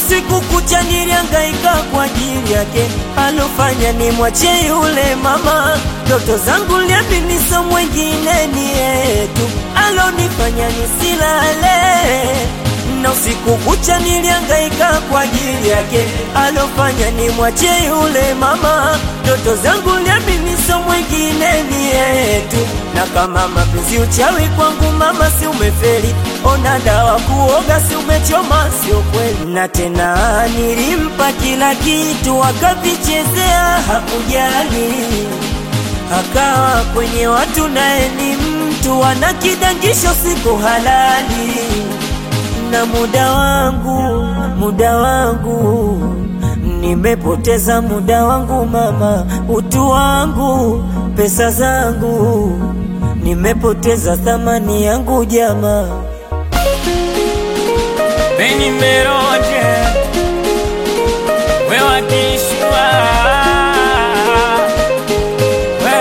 usiku kucha nilihangaika kwa ajili yake, alofanya ni mwache yule mama. Ndoto zangu liamini so mwengine ni yetu, alonifanya nisilale na usiku kucha nilihangaika kwa ajili yake, alofanya ni mwache yule mama. Ndoto zangu liamini so mwengine ni yetu, na kama mapenzi uchawi kwangu mama, si umefeli? Ona dawa kuoga, si umechoma? Sio kweli. Na tena nilimpa kila kitu, akavichezea, hakujali akawa kwenye watu, naye ni mtu ana kidangisho, siku halali na muda wangu, muda wangu nimepoteza muda wangu mama, utu wangu, pesa zangu nimepoteza thamani yangu jamaa. Beni Meroje, we wakishua we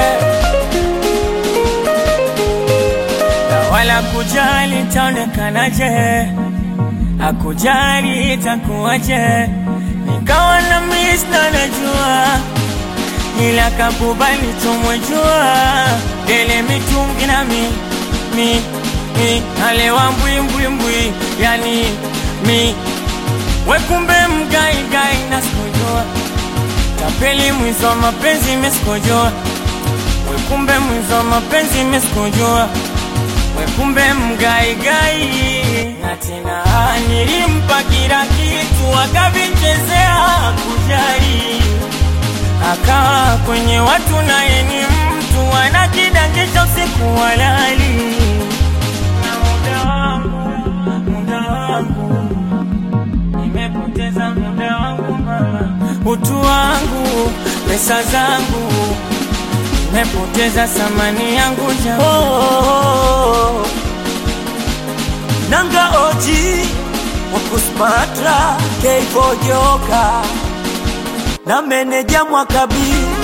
na wala kujali taonekanaje, akujali itakuwaje, nikawa na miss na najua ila kakubali tumwejua dele mitungi na mi mi mi alewa mbwimbwimbwi yani mi wekumbe mgaigai na sikujua tapeli mwizo wa mapenzi mesikujua wekumbe mwizo wa mapenzi mesikujua wekumbe mgaigai na tena nilimpa kila kitu akavichezea kujali akawa kwenye watu naye ni mtu ana kidangisho siku walali na muda wangu muda wangu nimepoteza muda wangu mama utu wangu pesa zangu nimepoteza thamani yangu jamaa Oh, nanga oji wakusmatra keivojoka na meneja mwakabii